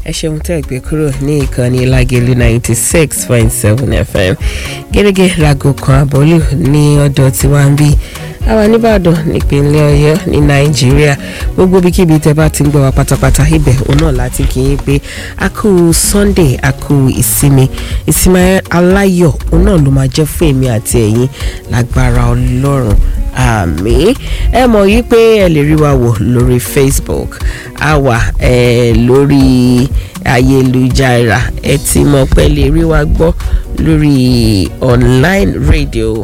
ẹ ṣeun tẹ́ ẹ gbé kúrò ní ìkànnì lágẹ̀lú ninety six point seven fm gẹ́gẹ́ rago kan àbọ̀lù ní ọ̀dọ̀ tiwa ń bí àwa nìbàdàn nípínlẹ̀ ọ̀yọ́ ní nàìjíríà gbogbo ibikíbi tẹ́ bá ti ń gbọ́ wa pátápátá ibẹ̀ òun náà láti kí yín pé a kú sunday a kú ìsinmi ìsinmi aláyọ̀ òun náà ló máa jẹ́ fún èmi àti ẹ̀yin lágbára ọlọ́run àmì ẹ mọ̀ yí pé ẹ lè rí wa wò lórí facebook a wà ẹ lórí ayélujára ẹ ti mọ̀ pé lè rí wa gbọ́ lórí online radio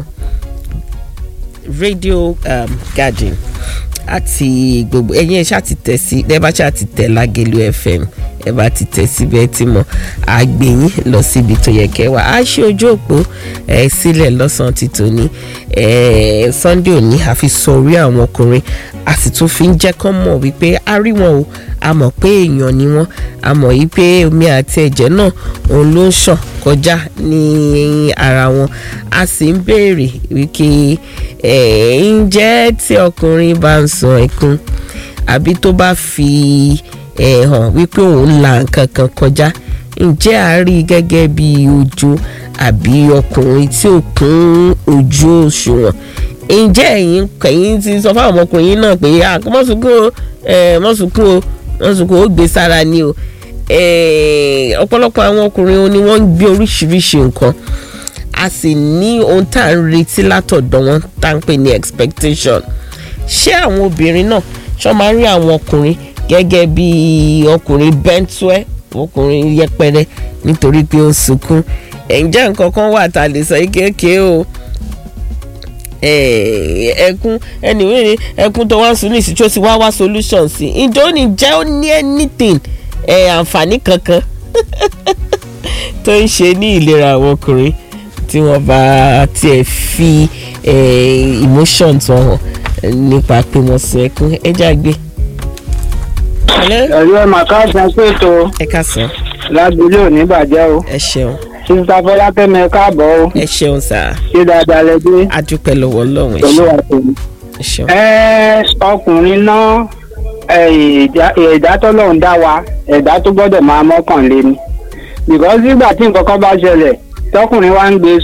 radio um, garden àti gbogbo ẹ̀yin ẹ ṣáà ti tẹ̀ sí ẹ bá ṣáà ti tẹ̀ lágẹ̀lú fm ẹ bá ti tẹ̀ síbẹ̀ tí mo àgbẹ̀yìn lọ síbi tó yẹ kẹwàá á ṣe ojú òpó ẹ sílẹ̀ lọ́sàn-án ti tòní ẹ sunday òní àfi sọ orí àwọn ọkùnrin a sì tún fi ń jẹ́ kán mọ̀ wípé a rí wọn o a mọ̀ pé èèyàn ni wọ́n a mọ̀ yí pé omi àti ẹ̀jẹ̀ náà òun ló ń ṣàn kọjá ní ara wọn a sì ń béèrè wípé ẹ̀ ǹjẹ́ tí ọkùnrin bá ń sun ẹkún àbí tó bá fi ẹ̀ hàn wípé òun la nǹkan kan kọjá ǹjẹ́ a rí i gẹ́gẹ́ bí ojú àbí ọkùnrin tí ò kún ojú òṣùwọ̀n ǹjẹ́ ẹ̀yin kẹ̀yìn ti sọ fáwọn ọmọkùnrin náà pé mọ́sùnkún o mọ́sùnkún o mọ́sùnkún ó gbé sára ni o ọ̀pọ̀lọpọ̀ àwọn ọkùnrin ni wọ́n ń gbé oríṣiríṣi nǹkan a sì ní ohun tá à ń retí látọ̀dọ̀ wọn tá à ń pè ní expectation ṣé àwọn obìnrin náà ṣọ́ máa ń rí àwọn ọkùnrin gẹ́gẹ́ bí ọkùnrin bẹ́ńtúẹ́ ọkùnrin yẹpẹrẹ nítorí pé ó ń sunkún ǹjẹ́ nǹkan kan wà tá a lè sọ kéèké o ẹkún ẹnìwé ni ẹkún tó wá ń sun ní ìsìtú ti wá wá solution sí ǹjẹ́ ó ní jẹ́ ó ní anything àǹfààní kankan tó ń ṣe ní ìlera àwọn ọkùnrin tí wọ́n bá tiẹ̀ fi emotions wọn hàn nípa pé wọ́n sun ẹkún ẹja gbé. ẹ̀rọ ẹ̀ màkà san pètò ẹ ká sàn. lágbèlè ò ní bàjẹ́ o ẹ ṣeun sísá fọlákẹ́mi ẹ káàbọ̀ o ẹ ṣeun sá ṣé dáadáa lẹ dé a dúpẹ́ lọ́wọ́ ọlọ́run ẹ pẹ̀lú ṣeun àtẹ̀yìn. ẹ ṣeun. ẹ ọkùnrin náà ẹ̀dá tọ́lọ́run dá wa ẹ̀dá tó gbọ́dọ̀ máa mọ́kàn lé ni because nígbà tí nǹkan kan bá ṣẹlẹ̀ tọkùnrin wa ń gbé